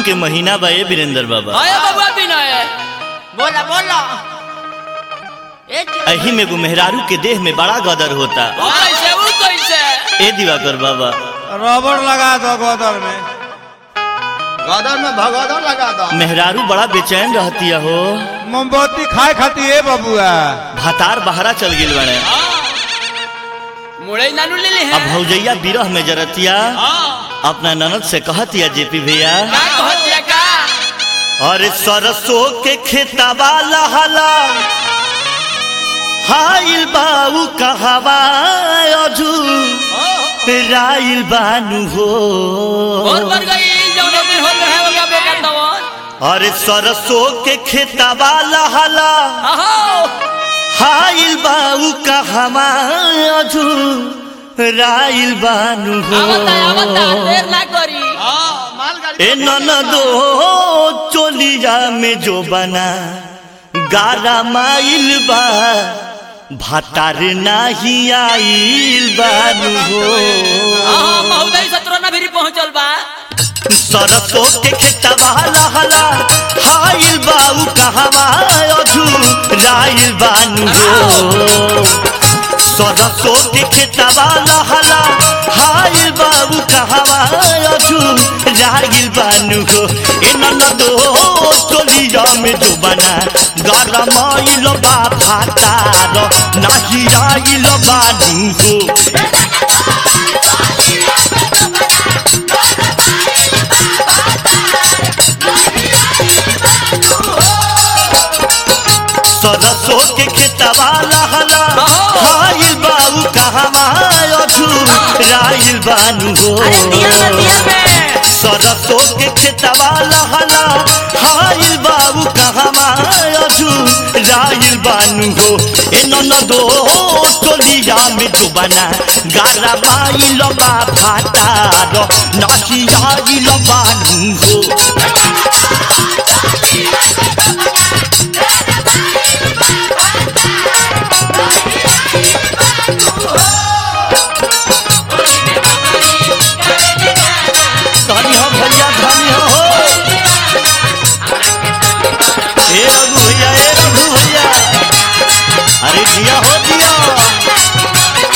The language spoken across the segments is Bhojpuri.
के महीना बा ए वीरेंद्र बाबा आया बबुआ विनय बोला बोला ए जी- अही में एगो मेहरारू के देह में बड़ा गदर होता वो कैसे वो कैसे ए दिवाकर बाबा रबड़ लगा दो गोदर में गदर में भगदड़ लगा दो मेहरारू बड़ा बेचैन रहती हो मोमबत्ती खाए खाती है बबुआ भातार बहरा चल गिल बने मुड़े नानू ले ले अब हैं भौजैया बिरह में जरतिया हाँ अपना ननद से कहतिया जेपी भैया का कहतिया का अरे सरसों के खेतवा लहला हाइल बाऊ कहवा अजू राइल बानू और हो मर गई जौन दिन होत है ओका बेका तवन अरे सरसों के खेतवा लहला आहो हाइल बाऊ कहवा अजू राइल बानू आवता आवता हो देर ना करी मालगाड़ी ए ननदो चोलिया में जो बना गारा माइल बा भातार नाही आइल बानू हो आहा महोदय सत्रह ना भी पहुंचल बा सरसों के खेतवा लहला हाइल बाऊ कहवा अझू राइल बानू हो सरसों के खेतवा लहला हाइल बाबू कहवा अझू राइल बानू हो ए ननदो चोलिया में जो बना गरमाइल बा भातार नाही आइल बानू हो सरसों के खेतवा लहला हाइल बाबू कहवा अझू राइल बानू हो सरसों के खेतवा लहला हाइल बाबू कहवा अझू राइल बानू हो ए ननदो टोलिया में डुबाना गारा बाइल बा भातार नाची आइल बानू हो धनी हो भैया धनी हो ए रघु भैया ए रघु भैया अरे दिया हो दिया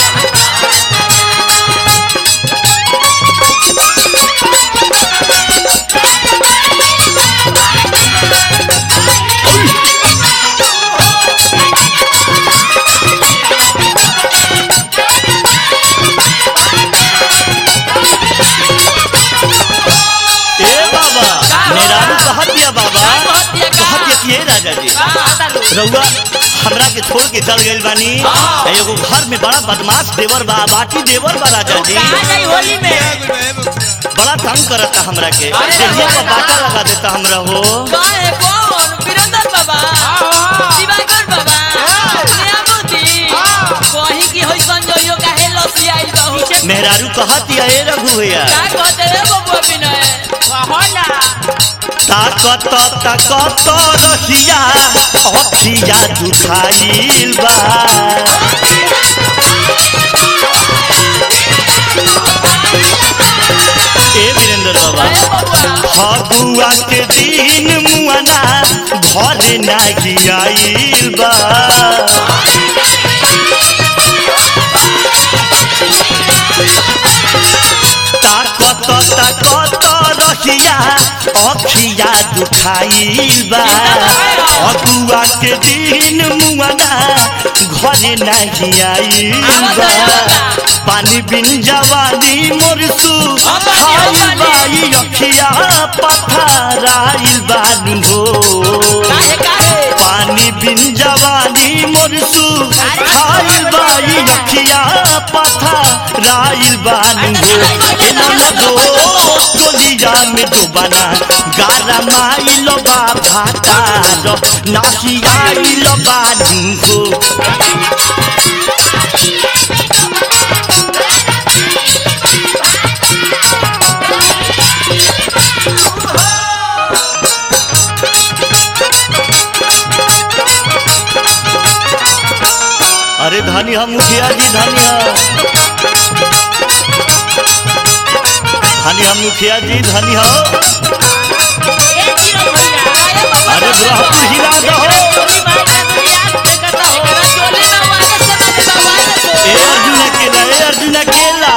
ए बाबा मेरारू कहत दिया बाबा कहत दिया का? कहत दिया कि ए राजा जी का रउआ हमरा के छोड़ के चल गइल बानी हाँ। आ एगो घर में बड़ा बदमाश देवर बा बाटी देवर बा राजा जी कहां गई होली में बड़ा तंग करता हमरा के अरे देहिया बाबा। पर बाटा लगा देता हमरा हो काहे कौन वीरेंद्र बाबा दिवाकर बाबा नियामती कहीं की होई संजोयो काहे लसी आइल बहु मेहरारू कहत या ए रघु भैया का कहते रे बबुआ विनय होला ताकत ताकत रहिया अखिया दुखाइल बा ए वीरेंद्र बाबा अरे बबुआ फगुआ के दिन मुआना घर नाही आइल बा ताकत ताकत रहिया अखिया दुखाइल बा फगुआ के दिन मुआना घर नाही आइल बा पानी बिन जवानी मोरसू खाइल बाई अखिया पथराइल बानू हो काहे काहे पानी बिन जवानी मोरसू खाइल बाई अखिया पथराइल बानू हो ए ननदो टोलिया में डुबाना गारा माइल बा भातार नासियाइल बानू हो अरे धनी हम मुखिया जी धनिया धनी हम मुखिया जी धनी हो अरे ब्रह्मपुर हिला दहो एकरा चोली में वाले से मारे बा वाले से ए अर्जुन अकेला ए अर्जुन अकेला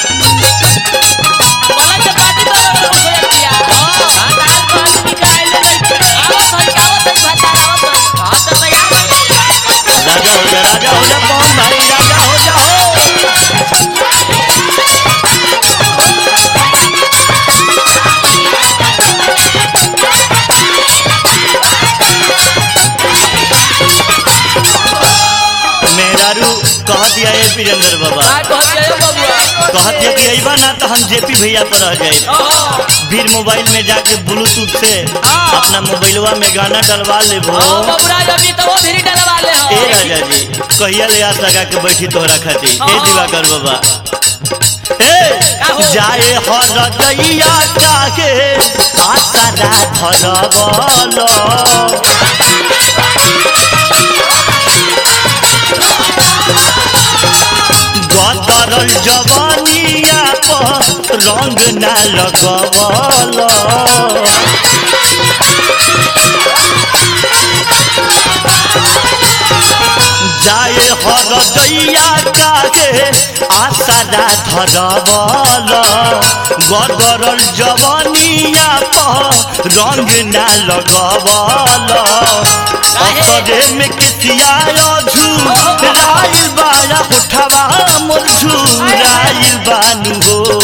बोला के पार्टी बना हो गया हां दाल पानी निकाल ले आवत है आवत है भाता आवत हां तो तैयार राजा हो जा राजा हो जा कौन भाई राजा हो जा हो मेहरारू कह दिया ए वीरेंद्र बाबा आ कहत जायो बबुआ कह दिया कि अइबा ना तो हम जेपी भैया पर रह जाए फिर मोबाइल में जाके ब्लूटूथ से अपना मोबाइलवा में गाना डलवा लेबो हां बबुरा अभी तो वो भिरी डलवा ले ए हो राजा जी कहिया ले आस लगा के बैठी तोहरा खातिर ए हाँ। दिवाकर बाबा का ए हो? जाए हर दैया काहे आसरा धरबल गदरल जवानिया पर रंग ना लगवल जाए हर दैया काहे आसरा धरबल गदरल जवानिया पर रंग ना लगवल असरे में केसिया झू राइल बाया होठवा मोर झूराइल बानू हो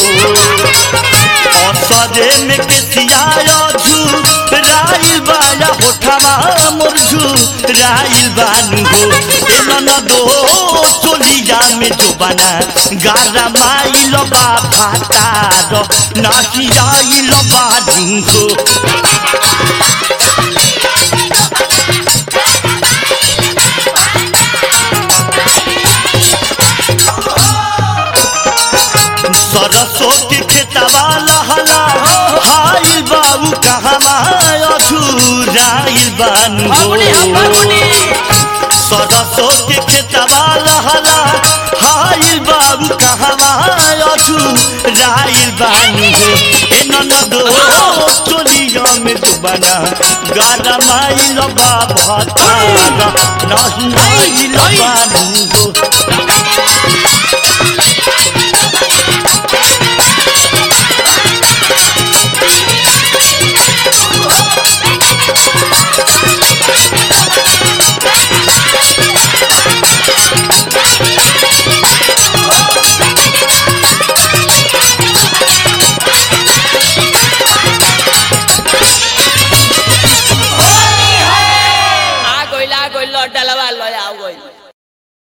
असरे में केसिया झू राइल बाया होठवा मोर झूराइल बानू हो ए ननदो चोलिया में जो बना गारा माइल बा फाटार नाची आइल बानू हो सरस्वती खेतवा लहला हाई बाबू कहवा अधूराइल बानू बाबुनी हम बाबुनी सरस्वती खेतवा लहला हाई बाबू कहवा अधूराइल बानू ए ननदो चोलिया में डुबाना गाना माइल बा भतारा नहिल बानू हो आ गइल आ गइल डलवा लो आ गइल